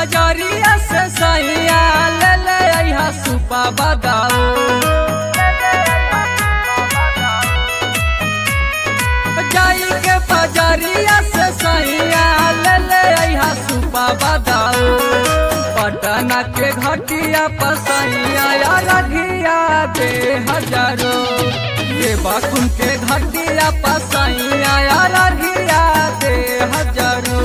बजरिया से सैया ले ले अइहा सुपा बदाऊ जाई के बजरिया से सैया ले ले अइहा सुपा बदाऊ पटना के घटिया पसैया या रघिया दे हजारो ये बाकुन के घटिया पसैया या रघिया दे हजारो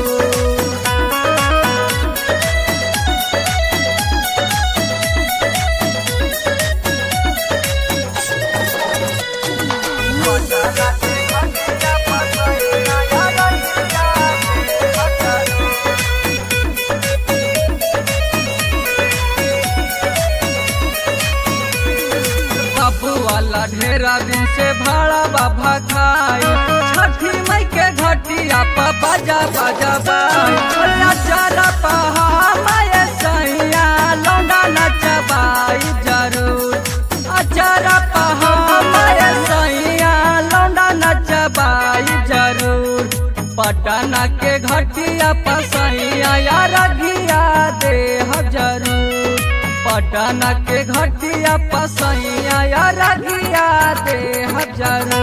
बाबू वाला ढेरा दिन से भाड़ा बाबा खाई छठी मई के घटिया पा बाजा बाजा बाई नचारा पहा माये सैया लौंडा नचबाई जरूर अचारा पहा माये सैया लौंडा नचबाई जरूर पटना के घटिया पसैया या रघिया दे जरूर पटना के घटिया पसैया या रघिया दे हजारू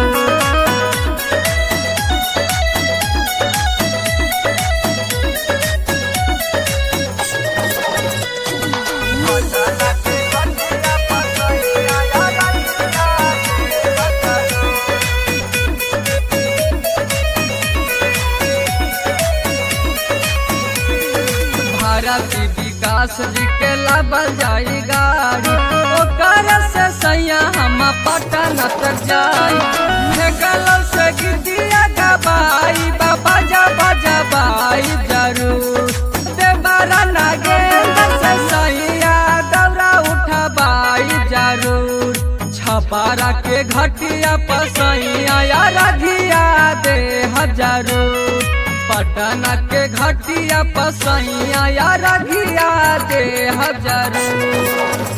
भारती विकास जी के लाबल जाई गाड़ी ओकर से सैया हम पटना तक जाई फेकल से गिटिया गबाई बाबा जा बजा बाई जरूर देवरा नागेंद्र से सैया दौरा उठबाई जरूर छपारा के घटिया पसैया या रघिया दे हजारू पटना के घटिया पसैया या रघिया दे हजारू